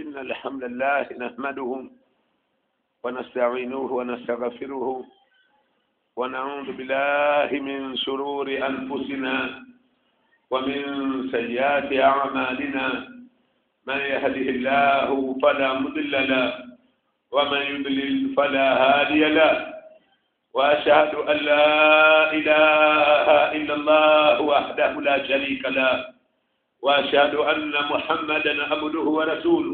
إن الحمد لله نحمده ونستعينه ونستغفره ونعوذ بالله من شرور أنفسنا ومن سيئات أعمالنا من يهده الله فلا مضل له ومن يضلل فلا هادي له وأشهد أن لا إله إلا الله وحده لا شريك له وأشهد أن محمدا عبده ورسوله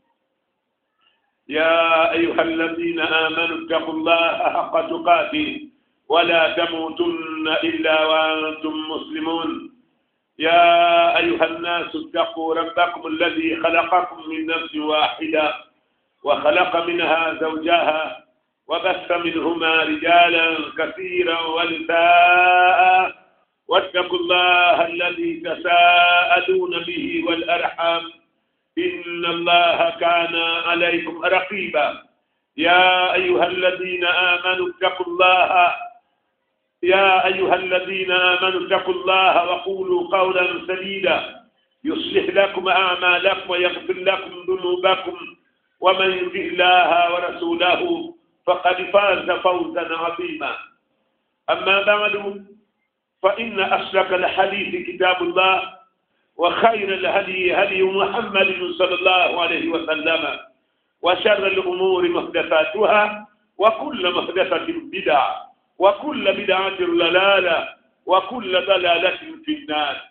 يا أيها الذين آمنوا اتقوا الله حق تقاته ولا تموتن إلا وأنتم مسلمون يا أيها الناس اتقوا ربكم الذي خلقكم من نفس واحدة وخلق منها زوجها وبث منهما رجالا كثيرا ونساء واتقوا الله الذي تساءلون به والأرحام إن الله كان عليكم رقيبا يا أيها الذين آمنوا اتقوا الله يا أيها الذين آمنوا اتقوا الله وقولوا قولا سديدا يصلح لكم أعمالكم ويغفر لكم ذنوبكم ومن يطع الله ورسوله فقد فاز فوزا عظيما أما بعد فإن أصدق الحديث كتاب الله وخير الهدي هدي محمد صلى الله عليه وسلم وشر الأمور محدثاتها وكل محدثة بدعة وكل بدعة ضلالة وكل ضلالة في النار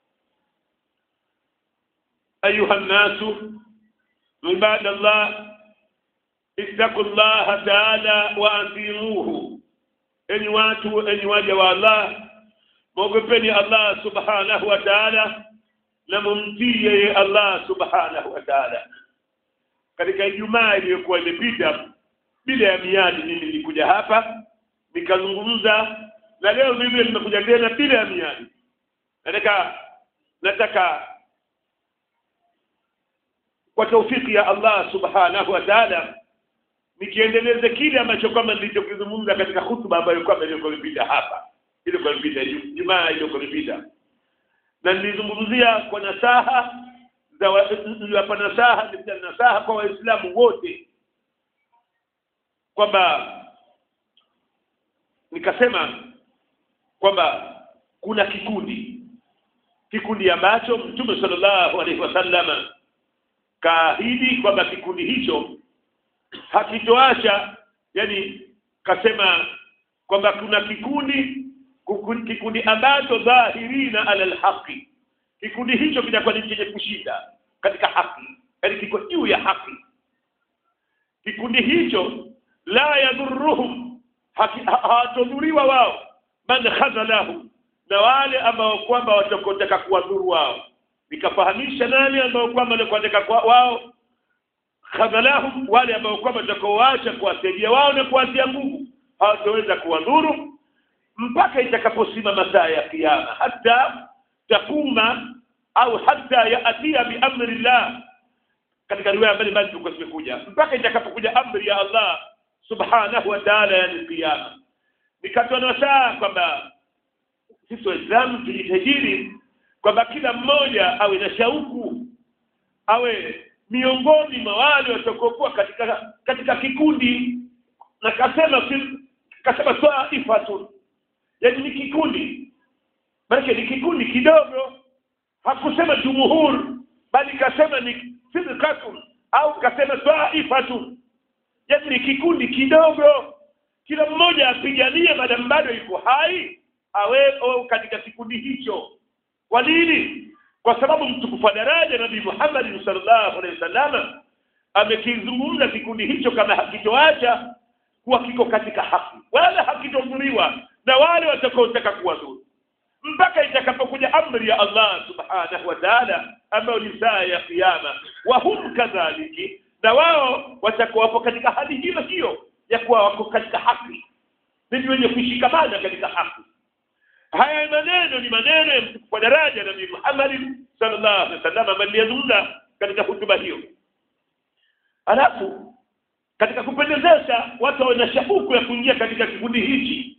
أيها الناس عباد الله اتقوا الله تعالى وأطيعوه enyi watu enyi waja wa Allah mwogopeni Allah subhanahu wa ta'ala na mumtii yeye Allah subhanahu wa ta'ala katika Ijumaa iliyokuwa imepita bila ya miadi mimi nilikuja hapa nikazungumza na leo vile nimekuja tena bila ya miadi nataka nataka kwa taufiki ya Allah subhanahu wa ta'ala nikiendeleze kile ambacho kama nilichokizungumza katika hutuba ambayo kwamba ilikuwa imepita hapa ilikuwa imepita Jumaa ilikuwa imepita na nilizungumzia kwa nasaha za hapa nasaha nasaha kwa waislamu wote kwamba nikasema kwamba kuna kikundi kikundi ambacho Mtume sallallahu alaihi wasallam kaahidi kwamba kikundi hicho hakitoacha yani kasema kwamba kuna kikundi kikundi ambacho dhahirina ala alhaqi kikundi hicho kitakuwa ni chenye kushinda katika haki yani kiko juu ya haki kikundi hicho la yadhurruhum hawatodhuriwa wao man khazalahum na wale ambao kwamba watakotaka kuwadhuru wao nikafahamisha nani ambao kwamba watakotaka wao khadhalahum wale ambao kwamba watakaoacha kuwasaidia wao na kuwatia nguvu hawataweza kuwadhuru mpaka itakaposimama saa ya kiyama hata takuma au hata yaatia biamri llah katika riwaya mbalimbali tulikuwa zimekuja mpaka itakapokuja amri ya Allah subhanahu wa ta'ala yani kiyama nikatoa nasaha kwamba sisi waislamu tujitahidi kwamba kila mmoja awe na shauku awe miongoni mwa wale watakokuwa katika katika kikundi na kasema kasema taifatun yani ni kikundi maana ni kikundi kidogo hakusema jumhur bali kasema ni firqatun au kasema taifatun yani ni kikundi kidogo kila mmoja apiganie madamu bado yuko hai awe katika kikundi hicho kwa nini kwa sababu mtukufu wa daraja Nabii Muhammad sallallahu alaihi wasallam amekizungumza kikundi hicho kama hakitoacha kuwa kiko katika haki wala hakitodhuriwa na wale watakaotaka kuwadhuru mpaka itakapokuja amri ya Allah subhanahu wa ta'ala ambayo ni saa ya kiyama wa hum kadhaliki na wao watakuwa wapo katika hali hiyo hiyo ya kuwa wako katika haki ni wenye kushikamana katika haki haya maneno ni maneno ya mtukufu wa daraja Nabii Muhammad sallallahu alaihi wasallam aliyezungumza katika hutuba hiyo alafu katika kupendezesha watu wana shauku ya kuingia katika kikundi hichi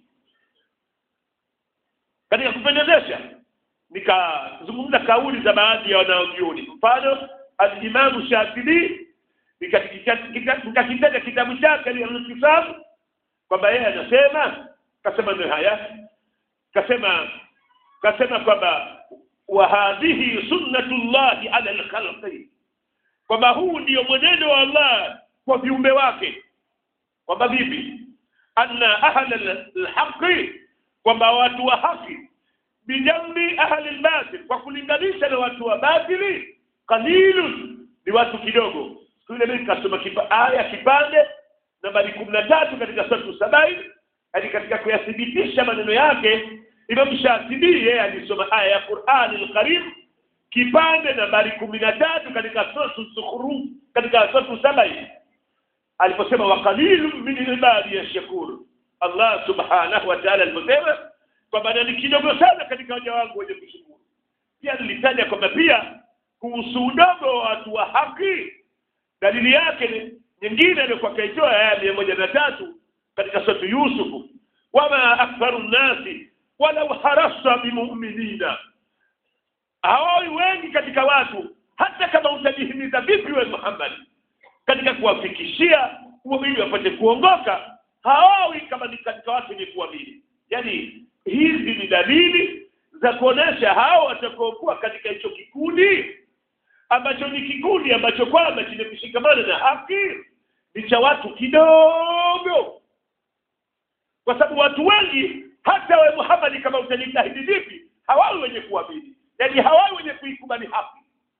katika kupendezesha nikazungumza kauli za baadhi ya wanaojioni mfano al-Imam Shafi'i nikakitaja kitabu chake al-Intisab kwamba yeye anasema kasema ndio haya kasema kasema kwamba wa hadhihi sunnatullahi ala al-khalqi kwamba huu ndio mwenendo wa Allah kwa viumbe wake kwamba vipi anna ahla al-haqqi kwamba watu wa haki bijambi ahli al-batil kwa kulinganisha na watu wa batili qalilun ni watu kidogo siku ile mimi kasoma kipa, aya kipande nambari kumi na tatu katika sura sabai hadi katika kuyathibitisha maneno yake Imam Shatibi yeye alisoma aya ya Qur'an al-Karim kipande nambari kumi na tatu katika sura Zukhruf katika sura sabai aliposema wa qalilun min ibadi yashkur Allah subhanahu wa ta'ala aliposema kwamba ni kidogo sana katika waja wangu wenye kushukuru pia nilitaja kwamba pia kuhusu udogo wa watu wa haki dalili yake ni nyingine iliyokuwa kaitoa aya mia moja na tatu katika sura Yusufu wama aktharu nnasi walau harasta bimuminina hawawi wengi katika watu hata kama utajihimiza vipi we Muhammad katika kuwafikishia ili wapate kuongoka hawawi kama ni katika watu wenye kuamini yani hizi ni dalili za kuonesha hao watakaokuwa katika hicho kikundi ambacho ni kikundi ambacho kwamba chenye kushikamana na haki ni cha watu kidogo kwa sababu watu wengi hata we Muhammad kama utajitahidi vipi hawawi wenye kuamini yaani hawawi wenye kuikubali haki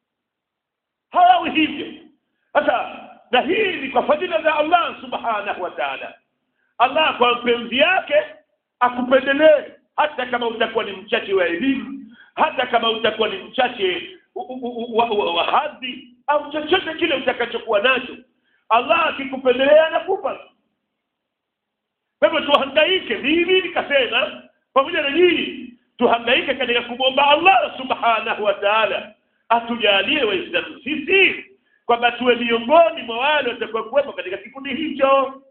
hawawi hivyo sasa na hii ni kwa fadhila za Allah subhanahu wa ta'ala Allah kwa mpenzi yake akupendelee hata kama utakuwa ni mchache wa elimu hata kama utakuwa ni mchache wa hadhi au chochote kile utakachokuwa nacho Allah akikupendelea anakupa kwa hivyo tuhangaike mimi nikasema pamoja na nyinyi tuhangaike katika kumwomba Allah subhanahu wa ta'ala atujalie waislamu sisi kwamba tuwe miongoni mwa wale watakuwa kuwepo katika kikundi hicho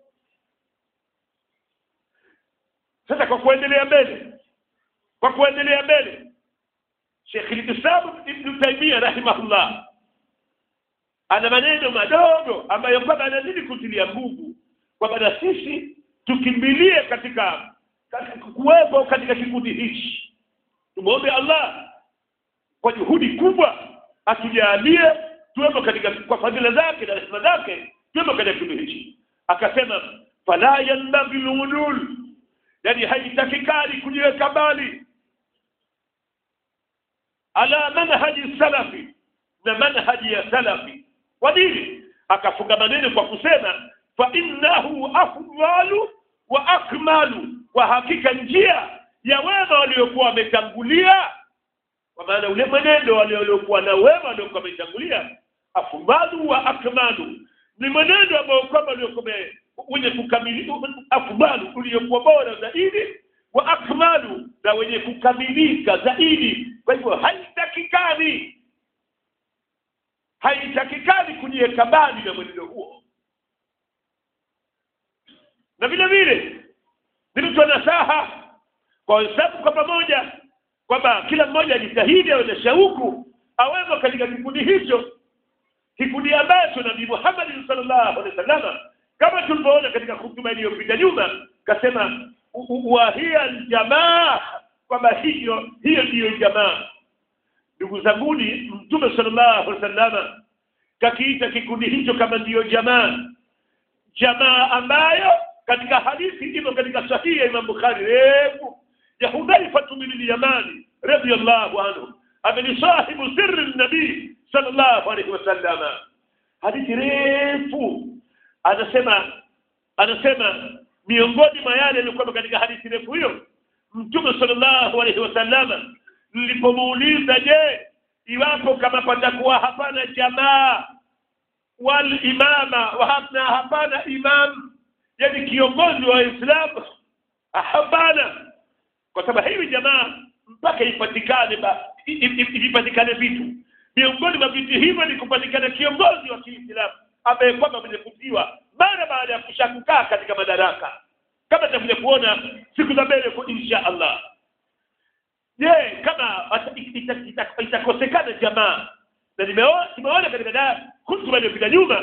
sasa kwa kuendelea mbele kwa kuendelea mbele Sheikh al-Islam Ibn Taymiyyah rahimahullah ana maneno madogo ambayo kwamba anazidi kutilia nguvu kwamba na sisi tukimbilie katika, katika kuwepo katika kikundi hichi tumwombe Allah kwa juhudi kubwa atujalie tuwepo katika kwa fadhila zake na rehema zake tuwepo katika kikundi hichi akasema fala yanbaghi lulul yani haitakikani kujiweka mbali ala manhaji salafi na manhaji ya salafi kwa nini akafunga maneno kwa kusema fa innahu afdalu wa akmalu kwa hakika njia ya wema waliokuwa wametangulia kwa maana ule mwenendo waliokuwa na wema waliokuwa wametangulia afdalu wa akmalu ni mwenendo ambao kwamba uliokuwa wenye kukamilika afdalu uliokuwa bora zaidi wa akmalu na wenye kukamilika zaidi kwa hivyo haitakikani haitakikani kujiweka mbali na mwenendo huo na vile vile nilitoa nasaha kwa waislamu kwa pamoja kwamba kila mmoja ajitahidi awe na shauku awemo katika kikundi hicho kikundi ambacho nabii Muhammad sallallahu alaihi wasallam kama tulivyoona katika hutuba iliyopita nyuma kasema wa hiya aljamaa kwamba hiyo hiyo ndiyo jamaa ndugu zanguni mtume sallallahu alaihi wasallam kakiita kikundi hicho kama ndiyo jamaa jamaa ambayo katika hadithi imo katika sahihi ya Imam Bukhari refu ya Hudhaifa bin al-Yamani radiyallahu anhu ameni sahibu sirri nabii sallallahu alaihi wasallam hadithi refu anasema anasema miongoni mwa yale yalikuwa katika hadithi refu hiyo mtume sallallahu alaihi wasallam nilipomuuliza je iwapo kama patakuwa hapana jamaa wal imama wa hapana hapana imam yani kiongozi wa Uislamu hapana kwa sababu hivi jamaa mpaka ipatikane ipatikane vitu miongoni mwa vitu hivyo ni kupatikana kiongozi wa Kiislamu ambaye kwamba amejifutiwa mara baada ya kushakukaa katika madaraka kama tutakuja kuona siku za mbele kwa insha Allah je kama itakosekana jamaa na nimeona katika hutuba iliyopita nyuma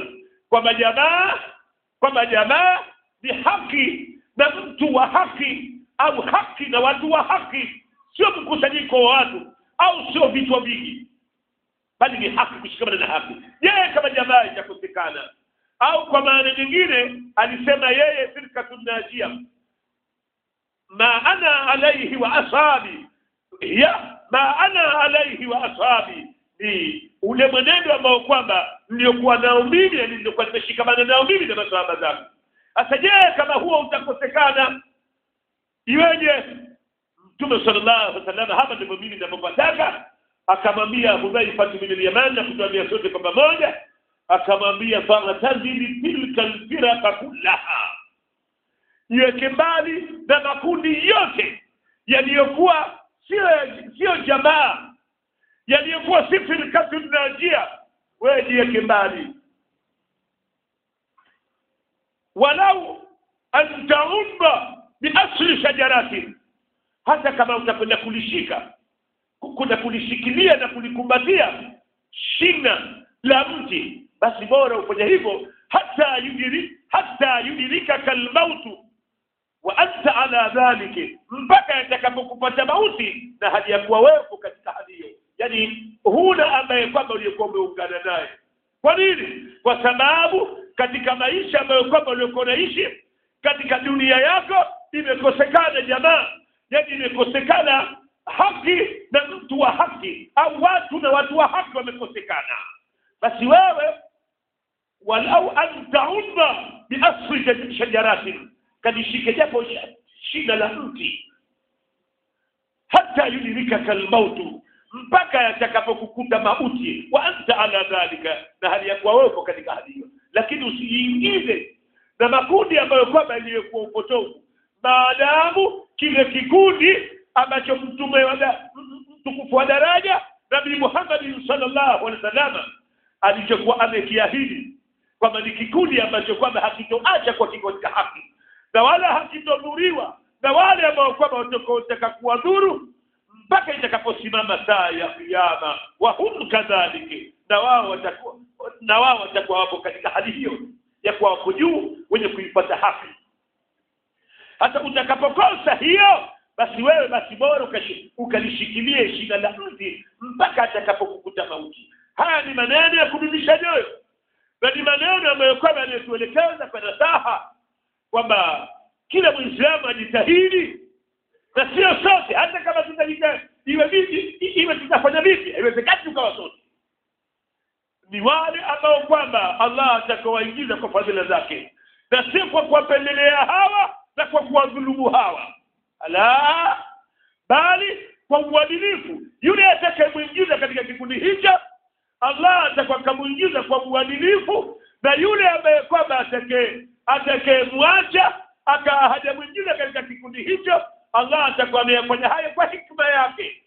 kwamba jamaa kwamba jamaa ni haki na mtu wa haki au haki na watu wa haki sio mkusanyiko wa watu au sio vichwa vingi bali ni haki kushikamana na haki je kama jamaa itakosekana au kwa maana nyingine alisema yeye firkatun najia ma ana alaihi wa ashabi ya ma ana alaihi wa ashabi ni ule mwenendo ambao kwamba niliokuwa nao mimi na niliokuwa nimeshikamana nao mimi na masahaba zangu sasa je kama huo utakosekana iweje mtume sallallahu alaihi wasallam hapa ndivyo mimi ninapopataka akamwambia Hudhaifa bin al-Yaman na kutuambia sote kwa pamoja akamwambia faratazili tilka alfirqa kullaha iweke mbali na makundi yote yaliyokuwa sio sio jamaa yaliyokuwa si firqatun najia wewe jiweke mbali walau an taumba biasli shajaratin hata kama utakwenda kulishika kuna kulishikilia na kulikumbatia shina la mti basi bora ufanye hivyo hata yudiri hata yudirika kalmautu wa anta ala dhalika mpaka yatakapokupata mauti na hali ya kuwa wewe katika hali hiyo yani huna ambaye kwamba uliokuwa umeungana naye kwa nini kwa sababu katika maisha ambayo kwamba uliokuwa unaishi katika dunia yako imekosekana jamaa yani imekosekana haki na mtu wa haki au watu na watu wa haki wamekosekana basi wewe walau an taudha biasri shajaratin kadishike japo shina la mti hata yudirika kalmautu mpaka yatakapokukuta mauti wa anta ala dhalika na hali ya kuwa wewe katika hali hiyo lakini usijiingize na makundi ambayo kwamba iliyokuwa upotovu maadamu kile kikundi ambacho mtume mtukufu wa daraja nabii Muhammad sallallahu alaihi wasallam alichokuwa amekiahidi kwamba ni kikundi ambacho kwamba hakitoacha kwa kiko cha haki na wala hakitodhuriwa na wale ambao kwamba watakaotaka kuwadhuru mpaka itakaposimama saa ya kiyama wa hum kadhalika na wao watakuwa na wao watakuwa wapo katika hali hiyo ya kuwa wako juu wenye kuipata haki hata utakapokosa hiyo basi wewe basi bora ukalishikilie shina la mti mpaka atakapokukuta mauti haya ni maneno ya kudumisha nyoyo na ni maneno ambayo kwamba yanatuelekeza kwa nasaha kwamba kila mwislamu ajitahidi na sio sote hata kama tutajita iwe vipi iwe tutafanya vipi haiwezekani tukawa sote ni wale ambao kwamba Allah atakawaingiza kwa fadhila zake na si kwa kuwapendelea hawa na kwa kuwadhulumu hawa ala bali kwa uadilifu yule atakayemwingiza katika kikundi hicho Allah atakamuingiza kwa uadilifu na yule ambaye kwamba atakaye atakayemwacha aka hajamwingiza katika kikundi hicho Allah atakuwa ameyafanya hayo kwa hikma yake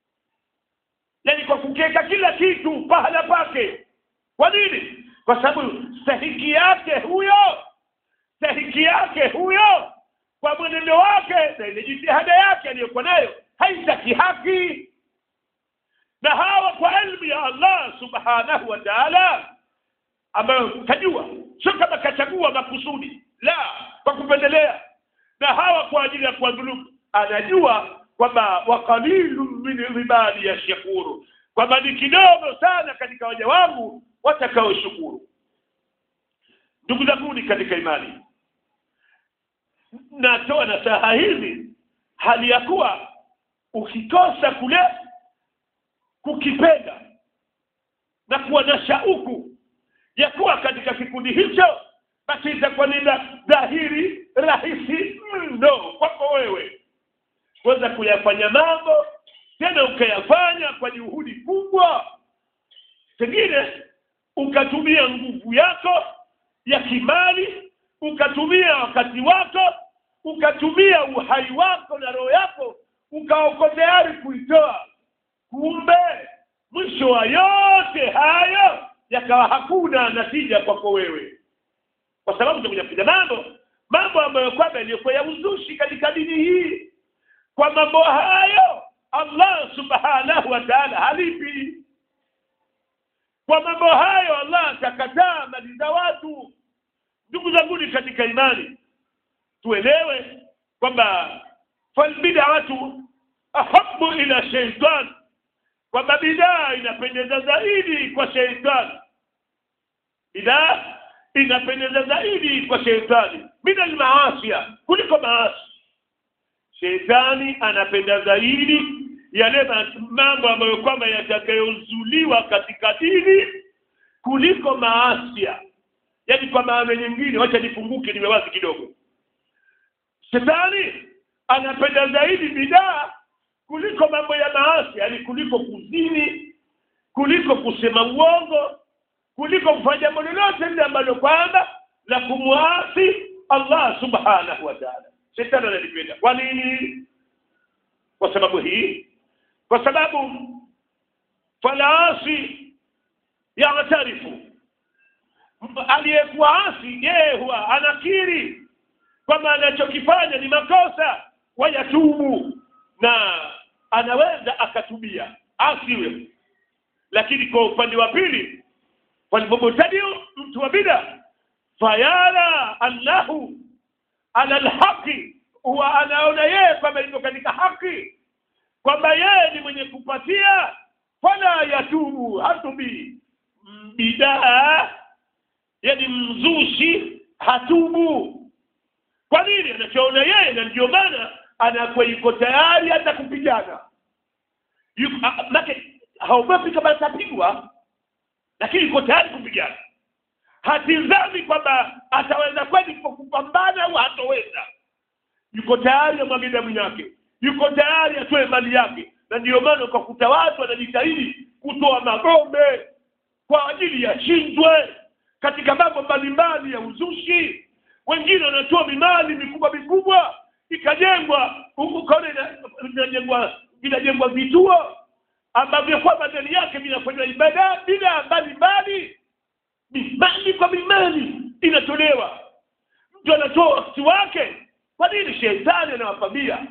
yani kwa kukeka kila kitu pahala pake kwa nini kwa sababu stahiki yake huyo stahiki yake huyo kwa mwenendo wake na ile jitihada yake aliyokuwa nayo haitaki haki na hawa kwa elimu ya Allah subhanahu wa ta'ala ambayo kajua sio kama kachagua makusudi la kwa kupendelea na hawa kwa ajili ya kuwadhulumu anajua kwamba waqalilu min ibadi yashkuru kwamba ni kidogo sana katika waja wangu watakaoshukuru ndugu zangu katika imani natoa nasaha hizi hali ya kuwa ukikosa kule kukipenda na kuwa na shauku ya kuwa katika kikundi hicho basi itakuwa ni dhahiri rahisi mno kwako wewe kuweza kuyafanya mambo tena ukayafanya kwa juhudi kubwa pengine ukatumia nguvu yako ya kimali ukatumia wakati wako ukatumia uhai wako na roho yako ukaoko tayari kuitoa kumbe mwisho wa yote hayo yakawa hakuna natija kwako wewe kwa sababu utakuja kufanya mambo mambo ambayo kwamba yaliyokuwa ya uzushi katika dini hii kwa mambo hayo Allah subhanahu wa ta'ala halipi kwa mambo hayo Allah atakataa mali za watu katika imani tuelewe kwamba falbid'atu ahabu ila shaitan kwamba bidaa inapendeza zaidi kwa sheitani bidaa inapendeza zaidi kwa sheitani min almaasia kuliko maasi sheitani anapenda zaidi yale mambo ambayo kwamba yatakayozuliwa katika dini kuliko maasia yaani kwa maana nyingine wacha nifunguke niwe wazi kidogo shetani anapenda zaidi bidaa kuliko mambo ya maasi yani kuliko kuzini kuliko kusema uongo kuliko kufanya jambo lolote lile ambalo kwamba la kumwasi Allah subhanahu wa ta'ala shetani analipenda kwa nini kwa sababu hii kwa sababu falasi yatarifu aliyekuwa asi yeye huwa anakiri kwamba anachokifanya ni makosa wayatubu na anaweza akatubia asiwe lakini kwa upande wa pili walipomtadio mtu wa bida fayara annahu ala alhaqi huwa anaona yeye kwamba yuko katika haki kwamba yeye ni mwenye kupatia fala yatubu hatubi bidaa yani mzushi hatubu kwa nini anachoona yeye na ndio maana anakuwa yuko tayari hata kupigana make haogopi kama atapigwa lakini yuko tayari kupigana hatizami kwamba ataweza kweli kupambana au hatoweza yuko tayari amwage damu yake yuko tayari atoe mali yake na ndiyo maana ukakuta watu wanajitahidi kutoa magombe kwa ajili ya shindwe katika mambo mbalimbali ya uzushi wengine wanatoa mimali mikubwa mikubwa ikajengwa ukaona inajengwa vinajengwa vituo ambavyo kwamba ndani yake vinafanywa ibada bila mbalimbali mimali kwa mimali inatolewa mtu anatoa wakati wake kwa nini shetani anawapambia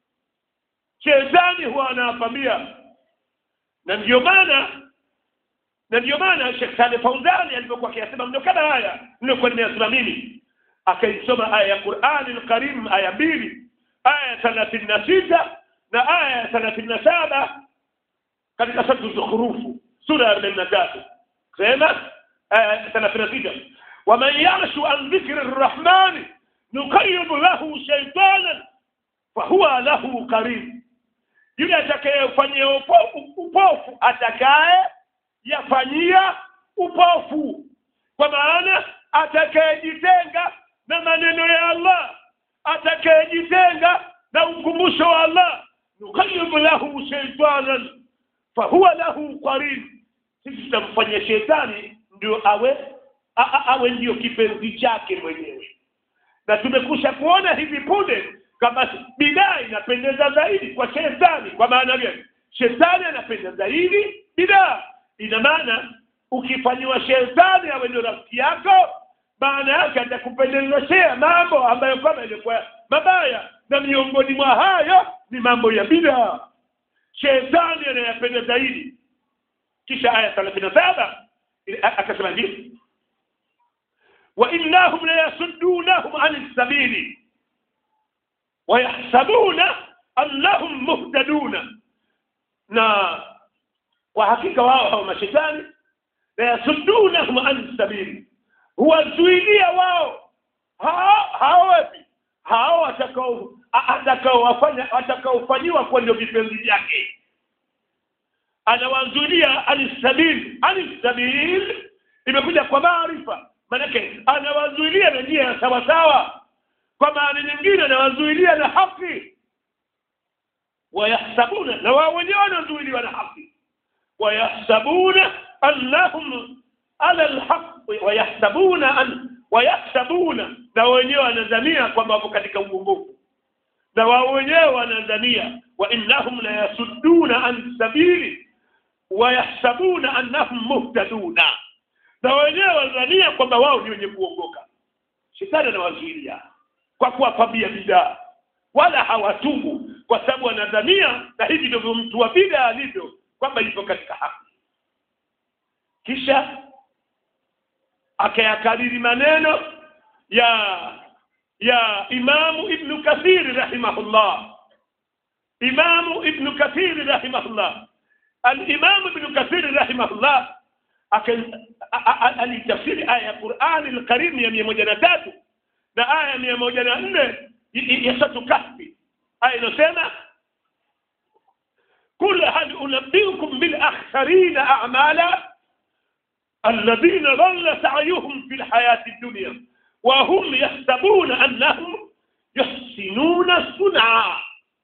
shetani huwa anawapambia na ndio maana na ndio maana Sheikh Saleh Fauzani alipokuwa akiyasema mno kama haya nilikuwa nimeyasema mimi akaisoma aya ya Qur'ani al-Karim aya mbili aya ya thelathini na sita na aya ya thelathini na saba katika sura Zukhrufu sura ya arobaini na tatu sema aya thelathini na sita waman yarshu an dhikri rrahmani nuqayyid lahu shaytanan fahuwa lahu qarin yule atakayefanyia upofu atakaye yafanyia upofu kwa maana atakayejitenga na maneno ya Allah atakayejitenga na ukumbusho wa Allah nuqayyib lahu shaytanan fahuwa lahu qarin sisi tutamfanyia shetani ndio awe a, a, awe ndio kipenzi chake mwenyewe na tumekusha kuona hivi punde kama bidaa inapendeza zaidi kwa shetani kwa maana gani shetani anapenda zaidi bidaa ina maana ukifanyiwa shetani awe ndio rafiki yako maana yake atakupendezeshea mambo ambayo kama ilikuwa mabaya na miongoni mwa hayo ni mambo ya bidaa shetani anayapenda zaidi kisha aya thelathini na saba akasema hivi wa innahum la yasuddunahum ani sabili wayahsabuna annahum muhtaduna na kwa hakika wao hao mashetani la yasuddunahum an sabili huwazuilia wao hao hao wapi hao watakao atakaowafanya watakaofanyiwa kwa ndio vipenzi vyake anawazuilia anisabil anisabil imekuja kwa maarifa manake anawazuilia na njia ya sawa sawa kwa maana nyingine anawazuilia na haki wayahsabuna na wao wenyewe wanazuiliwa na haki wayahsabuna annahum ala alhaq wayahsabuna an wayahsabuna na wenyewe wanadhania kwamba wapo katika uongofu na wao wenyewe wanadhania wa innahum la yasudduna an sabili wayahsabuna annahum muhtaduna na wenyewe wanadhania kwamba wao ni wenye kuongoka shetani anawazuilia kwa kuwapambia bidaa wala hawatubu kwa sababu wanadhania na hivi ndivyo mtu wa bidaa alivyo kwamba yuko katika haki kisha akayakariri maneno ya ya imamu ibnu kathiri rahimahullah imamu ibnu kathiri rahimahullah alimamu ibnu kathiri rahimahullah alitafsiri aya ya qurani lkarimu ya mia moja na tatu na aya ya mia moja na nne ya satu kahfi aya inayosema قل هل أنبئكم بالأخسرين أعمالا الذين ضل سعيهم في الحياة الدنيا وهم يحسبون أنهم يحسنون صنعا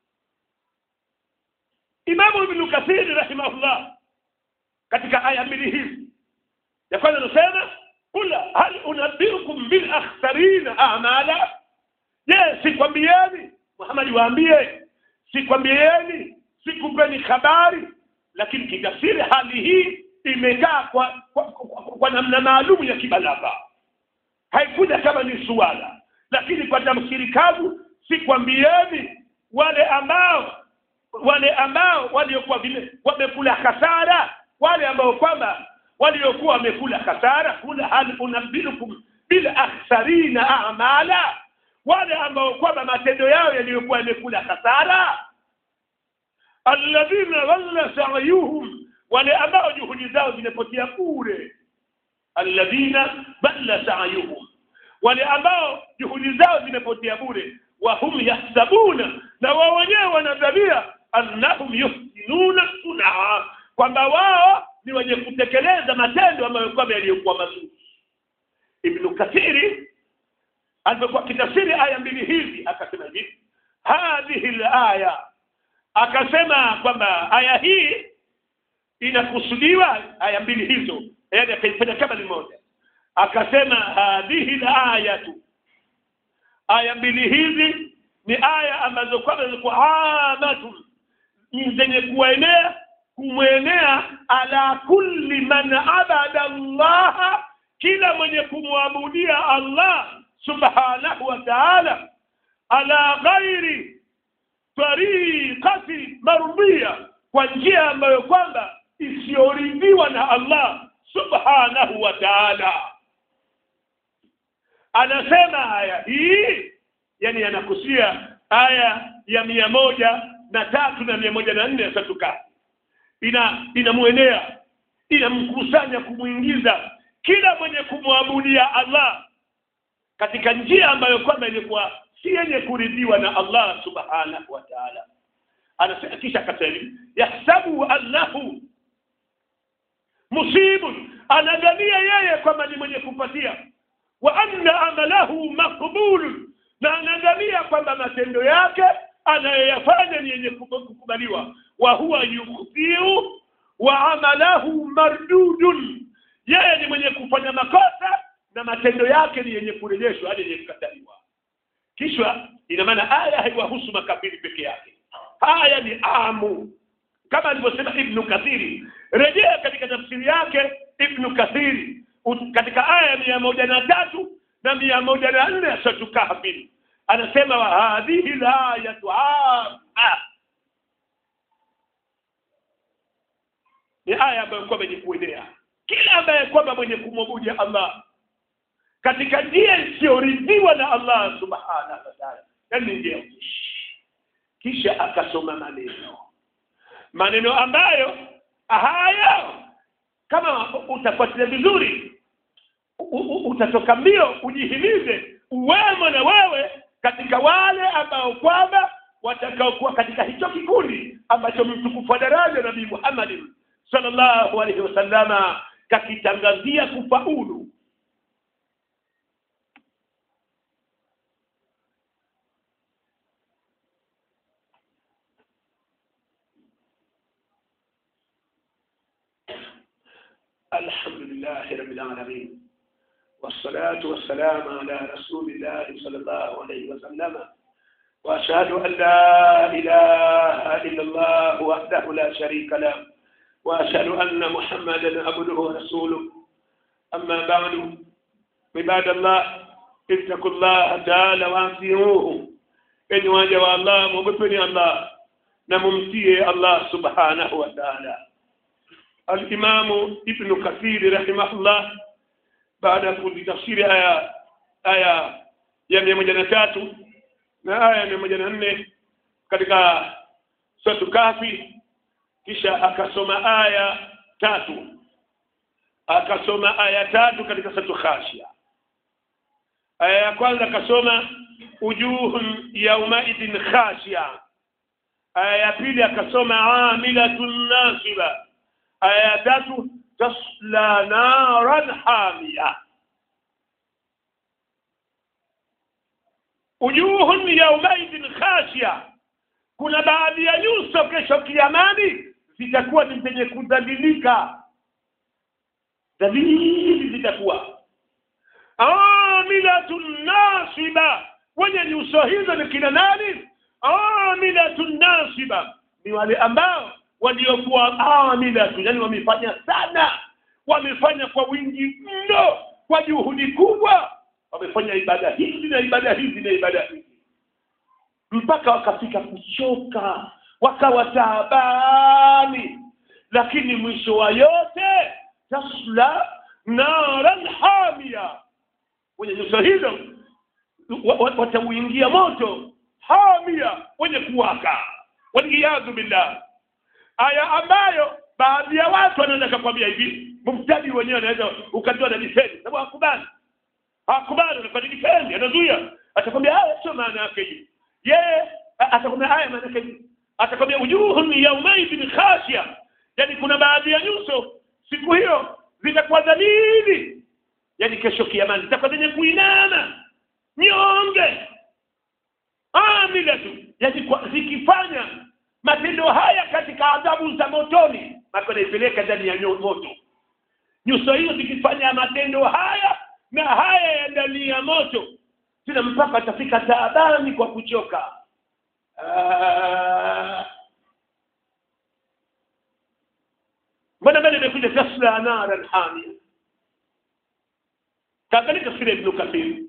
إمام ابن كثير رحمه الله katika aya mbili hizi ya kwanza anasema kula hal unabbiukum bil akhsarina a'mala je sikwambieni Muhammad waambie sikwambieni sikupeni habari lakini kitafsiri hali hii imekaa kwa, kwa, kwa, kwa namna maalum ya kibalagha haikuja kama ni suala lakini kwa tafsiri kavu sikwambieni wale ambao wale ambao waliokuwa vile wamekula hasara wale ambao kwamba waliokuwa wamekula hasara kula hal unabbiukum bil akhsarina a'mala wale ambao kwamba matendo yao yaliyokuwa yamekula hasara alladhina dhalla sa'yuhum wale ambao juhudi zao zimepotea bure alladhina dhalla sa'yuhum wale ambao juhudi zao zimepotea bure wa hum yahsabuna na wao wenyewe wanadhania annahum yuhsinuna sunaa kwamba wao ni wenye kutekeleza matendo ambayo kwamba yaliyokuwa mazuri ibn kathiri alipokuwa kitafsiri aya mbili hizi akasema hivi hadhihi alaya akasema kwamba aya hii inakusudiwa aya mbili hizo yaani akaifanya kama ni moja akasema hadhihi alayatu aya mbili hizi ni aya ambazo kwamba zilikuwa amatun zenye kuenea kumwenea ala kulli man abada Allah kila mwenye kumwabudia Allah subhanahu wa ta'ala ala ghairi tariqati mardhiya kwa njia ambayo kwamba isiyoridhiwa na Allah subhanahu wa ta'ala anasema aya hii yani anakusia aya ya mia moja na tatu na mia moja na nne ya satuka ina inamwenea inamkusanya kumwingiza kila mwenye kumwabudia Allah katika njia ambayo kwamba ilikuwa si yenye kuridhiwa na Allah subhanahu wa ta'ala anasema kisha akasema yahsabu annahu musibun anadhania yeye kwamba ni mwenye kupatia wa anna amalahu maqbul na anadhania kwamba matendo yake anayoyafanya ni yenye kukubaliwa wa huwa yukhtiu wa amalahu mardudun yeye ni mwenye kufanya makosa na matendo yake ni yenye kurejeshwa hadi yenye kukataliwa kisha ina maana aya haiwahusu makafiri peke yake haya ni amu kama alivyosema ibnu kathiri rejea katika tafsiri yake ibnu kathiri katika aya mia moja na tatu na mia moja na nne ya satu kahfin anasema wa hadhihi layatu amma ni aya ambayo kwamba ni kuenea kila ambaye kwamba mwenye kumwabudia Allah katika njia isiyoridhiwa na Allah subhanahu wa ta'ala yani njia kisha akasoma maneno maneno ambayo hayo kama utafuatilia vizuri utatoka mbio ujihimize uwemo na wewe katika wale ambao kwamba watakaokuwa katika hicho kikundi ambacho mtukufu wa daraja Nabii Muhammad sallallahu alaihi wasallama kakitangazia kufaulu الحمد لله رب العالمين والصلاة والسلام على رسول الله صلى الله عليه وسلم وأشهد أن لا إله إلا الله وحده لا شريك له وأشهد أن محمدا عبده ورسوله أما بعد عباد الله اتقوا الله تعالى وأطيعوه إن واجب الله مبطني الله نممتيه الله سبحانه وتعالى الإمام ابن كثير رحمه الله baada ya kulitafsiri aya aya ya mia moja na tatu na aya ya mia moja na nne katika suratu Kahfi kisha akasoma aya tatu akasoma aya tatu katika suratu Khashia aya ya kwanza akasoma ujuhun yaumaidin khashia aya ya pili akasoma amilatun nasiba aya ya tatu tasla naran hamia ujuhun yaumaidin khashia kuna baadhi ya nyuso kesho kiamani zitakuwa ni zenye kudhalilika dhalili zitakuwa amilatun nasiba wenye nyuso hizo ni kina nani amilatun nasiba ni wale ambao waliokuwa amilatu yani wamefanya sana wamefanya kwa wingi mno kwa juhudi kubwa wamefanya ibada hizi na ibada hizi na ibada hizi mpaka wakafika kuchoka wakawa taabani lakini mwisho wa yote tasla naran hamia wenye nyuso hizo watauingia moto hamia wenye kuwaka waliyadhu billah aya ambayo baadhi ya watu wanaweza kakwambia hivi mumtadi wenyewe anaweza ukajua na difendi sababu hakubali hakubali anafanya difendi anazuia atakwambia haya sio maana yake hivi yeye atakwambia haya maana yake hivi atakwambia ujuhun yaumaidin khashia yani kuna baadhi ya nyuso siku hiyo zitakuwa dhalili yani kesho kiamani zitakuwa zenye kuinama nyonge amila tu yani kwa, zikifanya matendo haya katika adhabu za motoni maka naipeleka ndani ya moto nyuso hizo zikifanya matendo haya na haya ya ndani ya moto tena mpaka atafika taabani kwa kuchoka mbona mbele imekuja tasla naran hamia kaangalia tafsiri ya ibnu kathiri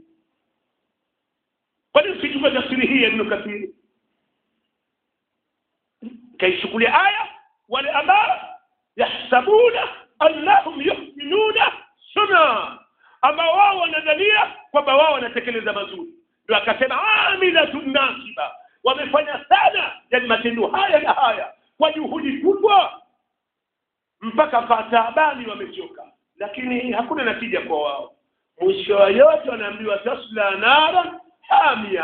kwani usichukue tafsiri hii ya ibnu kathiri kaichukulia aya wale ambao yahsabuna annahum yuhsinuna suna ambao wao wanadhania kwamba wao wanatekeleza mazuri ndio akasema amilatun nasiba wamefanya sana yani matendo haya na haya kwa juhudi kubwa mpaka kataabani wamechoka lakini hakuna natija kwa wao mwisho wa yote wanaambiwa tasla nara hamia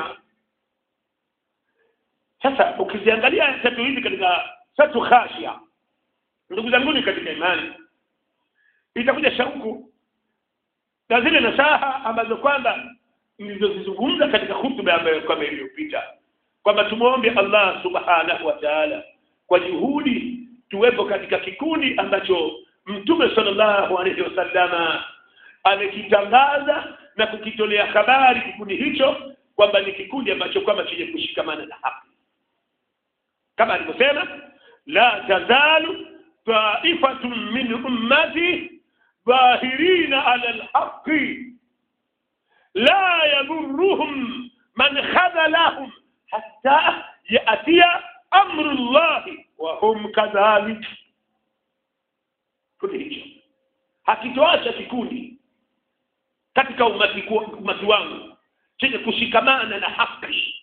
sasa ukiziangalia tatu hizi katika tatu khashia ndugu zanguni katika imani itakuja shauku na zile nasaha ambazo kwamba nilizozizungumza katika hutuba ambayo kwamba iliyopita kwamba tumwombe Allah subhanahu wa ta'ala kwa juhudi tuwepo katika kikundi ambacho mtume sallallahu alaihi wasallama amekitangaza na kukitolea habari kikundi hicho kwamba ni kikundi ambacho kwamba chenye kushikamana na haki kama alivyosema la tazalu taifatun min ummati dhahirina ala alhaqi la yadurruhum man khadhalahum hatta yatiya amru llahi wa hum kadhalik kikundi hicho hakitoacha kikundi katika umati, umati wangu chenye kushikamana na haki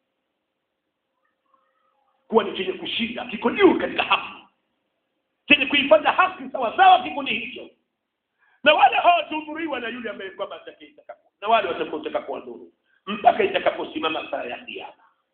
kuwa ni chenye kushinda kiko juu katika haki chenye kuifanya haki sawa sawa kikundi hicho na wale hawatahudhuriwa na yule ambaye kwamba atakayeitaka na wale watakaotaka kuwadhuru mpaka itakaposimama saa ya kiyama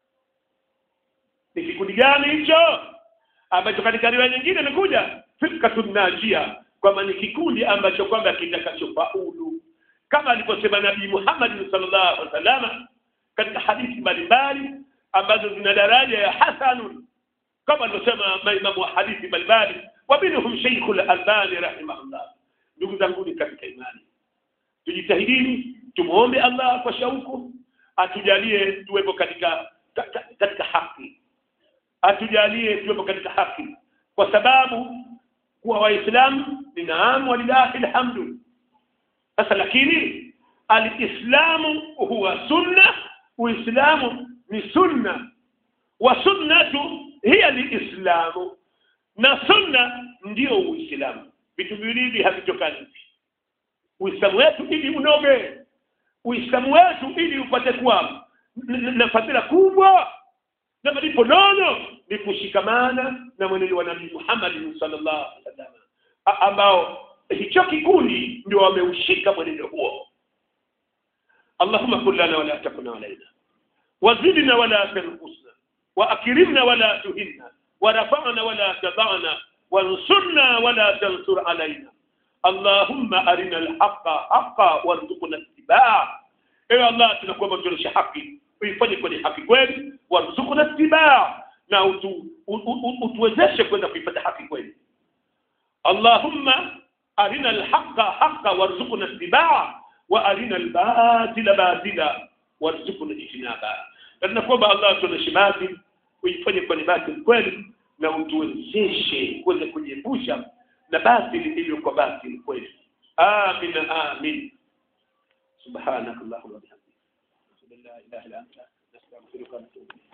ni kikundi gani hicho ambacho katika riwaya nyingine imekuja firkatun najia kwamba ni kikundi ambacho kwamba kitakachofaulu kama alivyosema nabii Muhammad sallallahu alaihi wasallam katika hadithi mbalimbali ambazo zina daraja ya hasanun kama alivyosema maimamu wa hadithi mbalimbali wa minhum Sheikh al-Albani rahimahullah ndugu zangu katika imani tujitahidini tumuombe Allah kwa shauku atujalie tuwepo katika katika haki atujalie tuwepo katika haki kwa sababu kuwa waislamu ni naam walillahi alhamdu sasa lakini alislamu huwa sunna uislamu ni sunna wa sunnatu hiya liislamu na sunna ndio uislamu vitu viwili havitokani uislamu wetu ili unoge uislamu wetu ili upate kuwa n- n- na fadhila kubwa na malipo nono ni kushikamana na mwenendo wa nabii Muhammad sallallahu alaihi wasallam A- ambao hicho kikundi ndio wameushika mwenendo huo Allahumma kun lana wala takun alaina wazidna wala tanqusna واكرمنا ولا تهنا ورفعنا ولا تضعنا وانصرنا ولا تنصر علينا اللهم ارنا الحق حقا وارزقنا اتباعه ewe allah tunakuomba tuonyeshe haki uifanye kwenye haki kweli warzuqna itibaa na utu, u, u, utuwezeshe kwenda kuifanya haki kweli allahumma arina alhaqa haqa warzuqna itibaa wa arina albatila batila warzuqna ijtinaba na tunakuomba allah tuonyeshe batili uifanye kwenye batili kweli na utuwezeshe kuweza kujiepusha na batili iliyokuwa batili kweli amin amin سبحانك اللهم وبحمدك لا اله الا انت نستغفرك ونتوب اليك